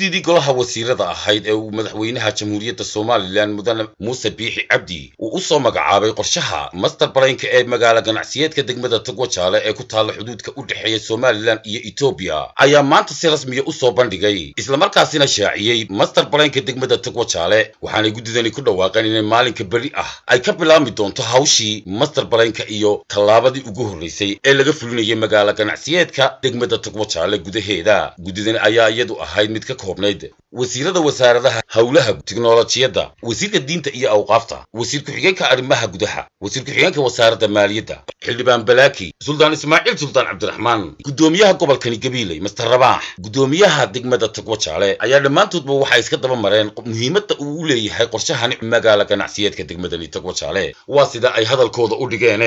guddidii golaha wasiirada ahayd ee uu madaxweynaha jamhuuriyadda somalilan mudane muuse biixi cabdi uu u soo magacaabay qorshaha master baraynka ee magaala ganacsiyeedka degmada togwajaale ee ku taalla xuduudka u dhexeeya somalilan iyo etoobiya ayaa maanta si rasmiya u soo bandhigay islamarkaasina shaaciyey master baraynka degmada togwajaale waxaanay guddidani ku dhawaaqeen inay maalinka beri ah ay ka bilaabmi doonto hawshii master baraynka iyo tallaabadii ugu horreysay ee laga fulinayay magaala ganacsiyeedka degmada togwajaale gudaheeda guddidani ayaa iyadu ahayd mid ka koobnayd wasiirada wasaaradaha howlaha tiknolojiyadda wasiirka diinta iyo awqaafta wasiir ku-xigeenka arrimaha gudaha wasiir ku-xigeenka wasaaradda maaliyadda xildhibaan balaaki suldaan ismaaciil suldaan cabdiraxmaan guddoomiyaha gobolkani gabiiley master rabaax guddoomiyaha degmada togwajaale ayaa dhammaantoodba waxay iska daba mareen muhiimadda uu u leeyahay qorshahani magaala ganacsiyeedka degmadani togwajaale waa sida ay hadalkooda u dhigeene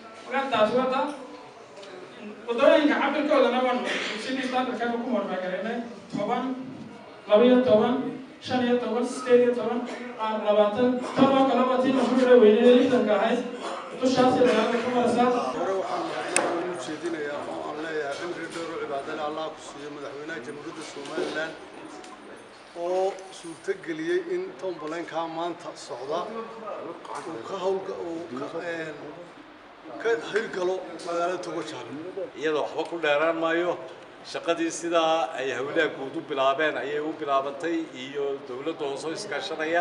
wadooyinka cabirkoodana waan sidii standardkaaga ku marmagareynay toban labiyo toban shan iyo toban sideed iyo toban qaar labaatan tan oo kaleba tii lagu dhira weynay lixdanka ahayd dushaasi dagaalka ku maraysaa hore waxaan madaxweynaha u jeedinayaa oo aan leeyahay cimri dheero cibaadale allah ku siiyo madaxweynaha jamhuuriyadda somalilan oo suurtageliyey in tomboleynkaa maanta socda uu ka hawlga uu ka hirgalo magaalada togojaale iyadoo waxba ku dheeraan maayo shaqadii sidaa ay hawlaha guud u bilaabeen ayay u bilaabantay iyo dawladda hoosoo iskaashanaya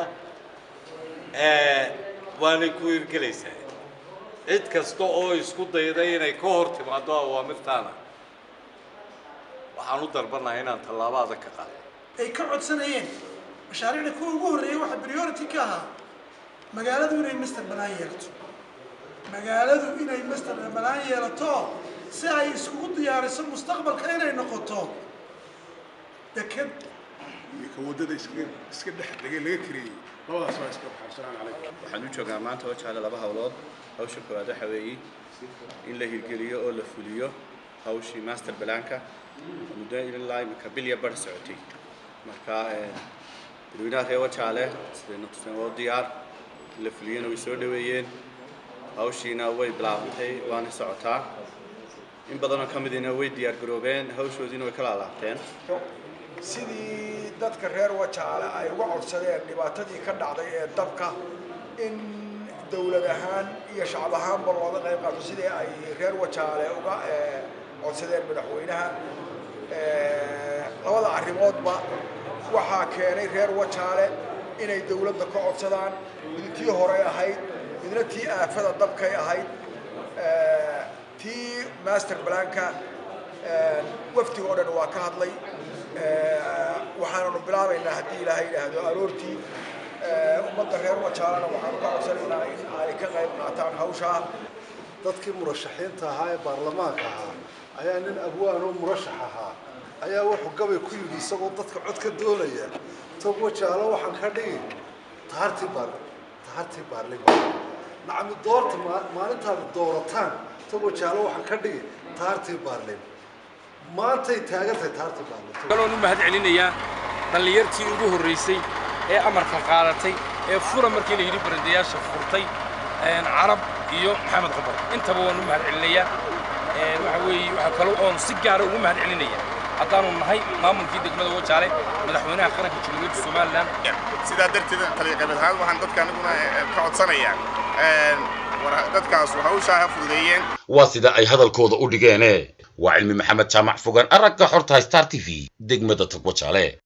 waanay ku hirgelaysaa cid kasta oo isku dayday inay ka hor timaado awaamirtaana waxaan u darbanahay inaan tallaabo adag ka qaado ay ka codsanayeen mashaariicda kuwa ugu horreeyay waxaa priority ka ahaa magaaladu inay master banaan yeelato magaaladu inay master banaan yeelato si ay iskugu diyaariso mustaqbalka inay noqoto deked iyo ka waddada iska iska dhex dhigay laga kareeyey labadaas waa iska baxarsanaan calaykum waxaan u joogaa maanta oo jecla laba hawlood hawsha koowaad waxa weeye in la hirgeliyo oo la fuliyo hawshii master balaanka muddo ilaa imika bilya bar socotay marka dadweynaha reer wajaale sidayna tuseen waa diyaar in la fuliyana way soo dhaweeyeen hawshiina way bilaabantay waana socotaa in badanoo ka midina way diyaar garoobeen hawshoodiina way ka laalaabteen sidii dadka reer wajaale ay uga codsadeen dhibaatadii ka dhacday ee dabka in dawlad ahaan iyo shacab ahaanba looga qayb qaato sidii ay reer wajaale uga codsadeen madaxweynaha labada arrimoodba waxaa keenay reer wajaale inay dawladda ka codsadaan mid tii horey ahayd midna tii aafada dabkay ahayd tii master blanka wafdiga oo dhan waa ka hadlay waxaananu bilaabaynaa haddii ilaahay yidhaahdo aroortii ummadda reer wajaalana waxaanu ka codsanaynaa in ay ka qayb qaataan hawshaa dadkii murashaxiinta ahaa ee baarlamaanka ahaa ayaa nin abwaan oo murashax ahaa ayaa wuxuu gabay ku yidhi isagoo dadka cod ka doonaya tog wajaalo waxaan ka dhigi tahartii baar tahartii baarlima nacami doorta maalintaad doorataan tog wajaalo waxaan ka dhigi tahartii baarlin maantay taagantahay tahartii baarlin kaloon u mahad celinayaa dhallinyartii ugu horraysay ee amarka qaadatay ee fura markii la yidhi barandayaasha furtay carab iyo maxamed qabar intaba waan u mahad celinayaa waxa weeye waxaa kaloo oon si gaara ugu mahad celinaya haddaanu nahay maamulkii degmada wajaale madaxweynaha qaranka jamhuuriyadda somalilan sidaa darteed taliqabeed ahaan waxaan dadka aniguna ka codsanayaa dadkaas hawshaa ha fududeeyeen waa sida ay hadalkooda u dhigeene waa cilmi maxamed jaamac fogaan aragga xorta star t v degmada togwajaale